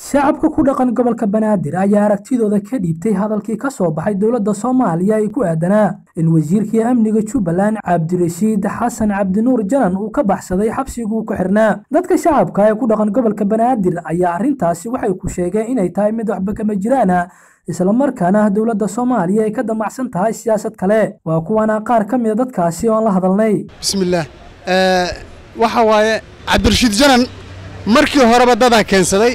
shacabka ku dhaqan gobolka banaadir ayaa aragtidooda ka dhiibtay hadalkii ka soo baxay dowladda soomaaliya ee ku aadanaa in wasiirkii amniga jubbaland cabdirashiid xasan cabdinuur janan uu ka baxsaday xabsiguu ku xirnaa dadka shacabka ee ku dhaqan gobolka banaadir ayaa arrintaasi waxay ku sheegeen inay tahay mid waxba kama jiraana islamarkaana dowladda soomaaliya ay ka damacsan tahay siyaasad kale waa kuwana qaar ka mida dadkaasi oon la hadalnay bismillaah waxa waaye cabdirashiid janan markii horeba dadaa keensaday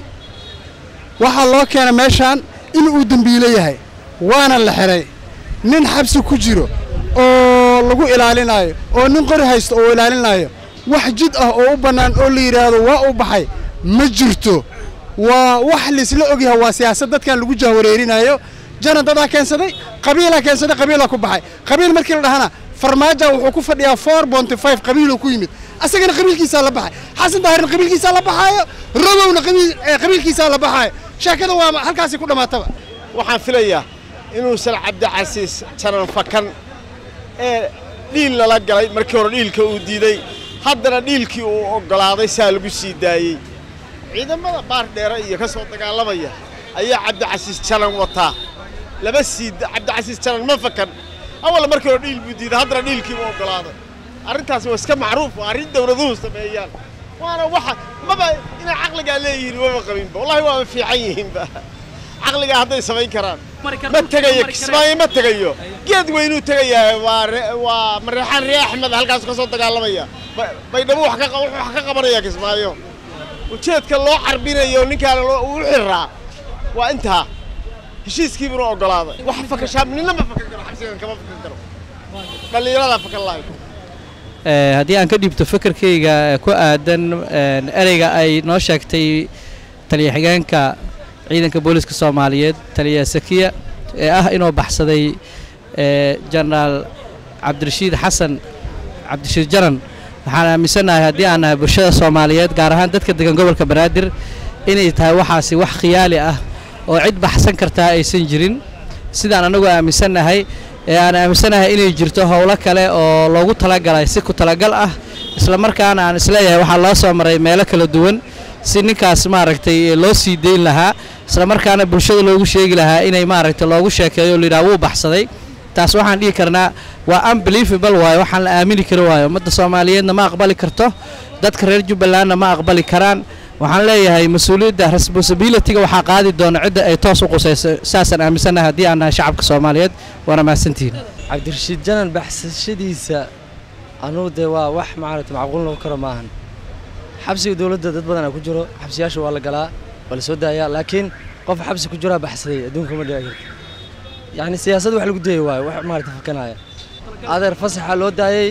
waxaa loo keena meeshaan in uu dembiilo yahay waana la xidhay nin xabsi ku jiro oo lagu ilaalinaayo oo nin qori haysto oo ilaalinaayo wax jid ah oo u bannaan oo la yidhaahdo waa u baxay ma jirto waa wax laisla ogyahay waa siyaasad dadkan lagu jahwareerinaayo janan dadaa keensaday qabiilaa keensaday qabiilaa ku baxay qabiil markii la dhahana farmaaja wuxuu ku fadhiyaa four bonty five qabiiluu ku yimid asagana qabiilkiisaa la baxay xasan daahirna qabiilkiisaa la baxaayo robowna qabiilkiisaa la baxaayo sheekada waa halkaasay ku dhammaataba waxaan filayaa inuusan cabdicasiis janan fakan ee dhiil lala galay markii hore dhiilka uu diiday haddana dhiilkii uu oggolaaday saa lagu sii daayey ciidamada baar dheere iyo ka soo dagaalamaya ayaa cabdicasiis janan wataa laba sii cabdicasiis janan ma fakan awal markii hore dhiil buu diiday haddana dhiilkii uu oggolaaday arrintaasi waa iska macruuf waa arrin dawladuhu sameeyaan waana waxa maba inay caqligaa leeyihiin maba qabinba wallahi waaba fiican yihiinba caqligaa hadday samayn karaan ma tegayo kismaayo ma tegayo geed weynuu tegayaa waa waa mareexaan ree axmed halkaasu ka soo dagaalamaya baydhabo wax ka qabanaya kismaayo ujeedka loo carbinayo ninkaana uu xiraa waa intaa heshiiskiibuna oggolaaday wax fakashaa nina ma fakan karo xabsigan kama fakan karo dhallinyaradaa fakan lahayo haddii aan ka dhiibto fikirkayga ku aadan ereyga ay noo sheegtay taliya xigeenka ciidanka booliiska soomaaliyeed taliya sakiya ee ah inuu baxsaday jenaraal cabdirashiid xasan cabdirashiid janan waxaan aaminsannahay haddii aan nahay bulshada soomaaliyeed gaar ahaan dadka degan gobolka banaadir inay tahay waxaasi wax khiyaali ah oo cid baxsan kartaa aysan jirin sidaan annagu aaminsannahay ee aan aaminsanahay inay jirto howlo kale oo loogu talagalay si ku talagal ah isla markaana aan isleeyahay waxaa loo soo maray meelo kala duwan si ninkaas maaragtay loo sii dayn lahaa isla markaana bulshada loogu sheegi lahaa inay maaragtay loogu sheekeeyo layidhaha wuu baxsaday taas waxaan dhihi karnaa waa unbelievable waayo waxaan la aamini kari waayo ummadda soomaaliyeedna ma aqbali karto dadka reer jubbalandna ma aqbali karaan waxaan leeyahay mas-uuliyadda responsibilityga waxaa qaadi doona cidda ay toos u qusayso saasaan aaminsannahay haddii aan nahay shacabka soomaaliyeed waana mahadsantihiin cabdirashiid janan baxsashadiisa anugu dee waa wax maaragta macquul noqon karo maahan xabsiga dowladda dad badanaa ku jiro xabsiyaasha waa la galaa waa la soo daayaa laakiin qof xabsi ku jiraa baxsaday adduunka ma dhici karto yacni siyaasad wax lagu dayay waayo wax maaragta fakanaya adeer fasaxa loo daayey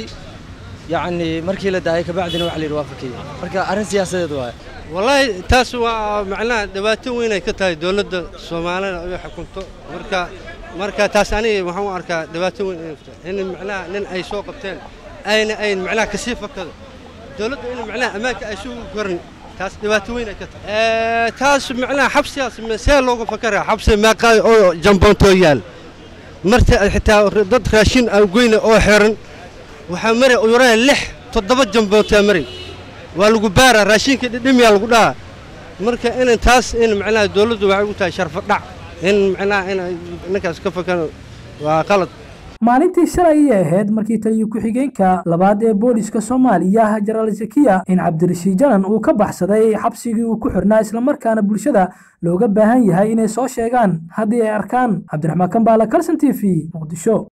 yacni markii la daayay kabacdina waxa la yidhi waa fakiyey marka arrin siyaasadeed waayo wallaahi taas waa macnaha dhibaato weyn ay ka tahay dowladda soomaalida ay xukunto marka marka taas aniga waxaan u arkaa dhibaato weyn inay ku tahay in macnaha nin ay soo qabteen ayna ayn macnaha kasii fakado dowladda in macnaha ammaanka ay sugu korin taas dhibaato weyn ay ka tahay taas macnaha xabsigaas see looga fakaraa xabsi meeqa oo jamboontoo yaal marta xitaa dad raashin aan goyna oo xiran waxaa mari uyaraya lix toddoba jamboontaa mari waa lagu baaraa raashinka dhidhimiyaa lagu dhahaa marka in taas in macnaha dowladdu waxay u tahay sharfo dhac in macnaha in ninkaas ka fakan waa qalad maalintii shalay ayay ahayd markii taliyo ku-xigeenka labaad ee booliska soomaaliya jenaraal zakiya in cabdirashiid janan uu ka baxsaday xabsigii uu ku xirnaa islamarkaana bulshada looga baahan yahay inay soo sheegaan haddii ay arkaan cabdiraxmaan kambaala kalson t v muqdisho